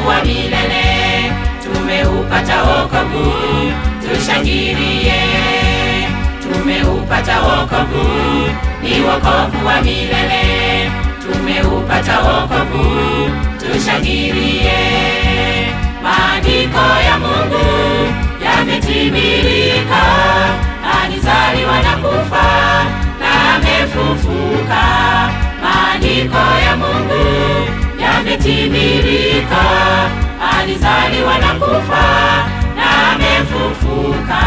wokovu wa milele, tumeupata wokovu, tushangilie. Tumeupata wokovu, ni wokovu wa milele, tumeupata wokovu, tushangilie. Maandiko ya Mungu yametimilika, alizaliwa na kufa na amefufuka. Maandiko ya Mungu yametimilika, alizaliwa na kufa na amefufuka.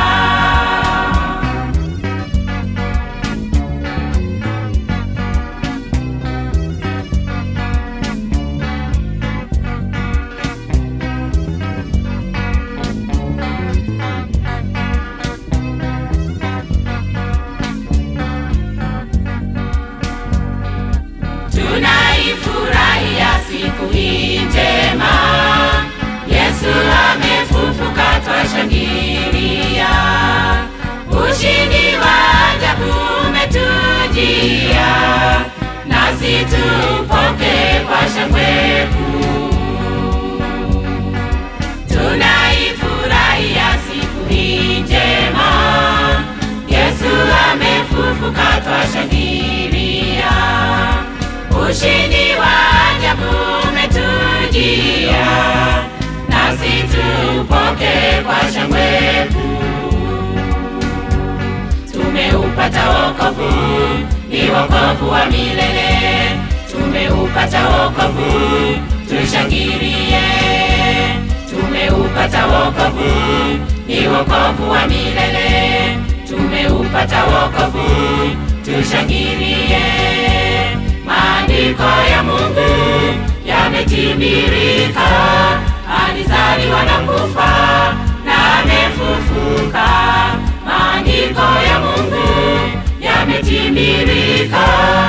Tunaifurahia siku hii njema, Yesu amefufuka, twashangilia. Ushindi wa ajabu umetujia, nasi tupoke kwa shangwe kuu. Tunaifurahia siku hii njema, Yesu amefufuka, twashangilia. Ushindi wa ajabu umetujia, nasi tupoke kwa shangwe kuu. Tumeupata wokovu, ni wokovu wa milele, tumeupata wokovu, tushangilie. Tumeupata wokovu, ni wokovu wa milele, tumeupata wokovu, tushangilie. Maandiko ya Mungu yametimilika, alizaliwa na kufa na amefufuka. Maandiko ya Mungu yametimilika,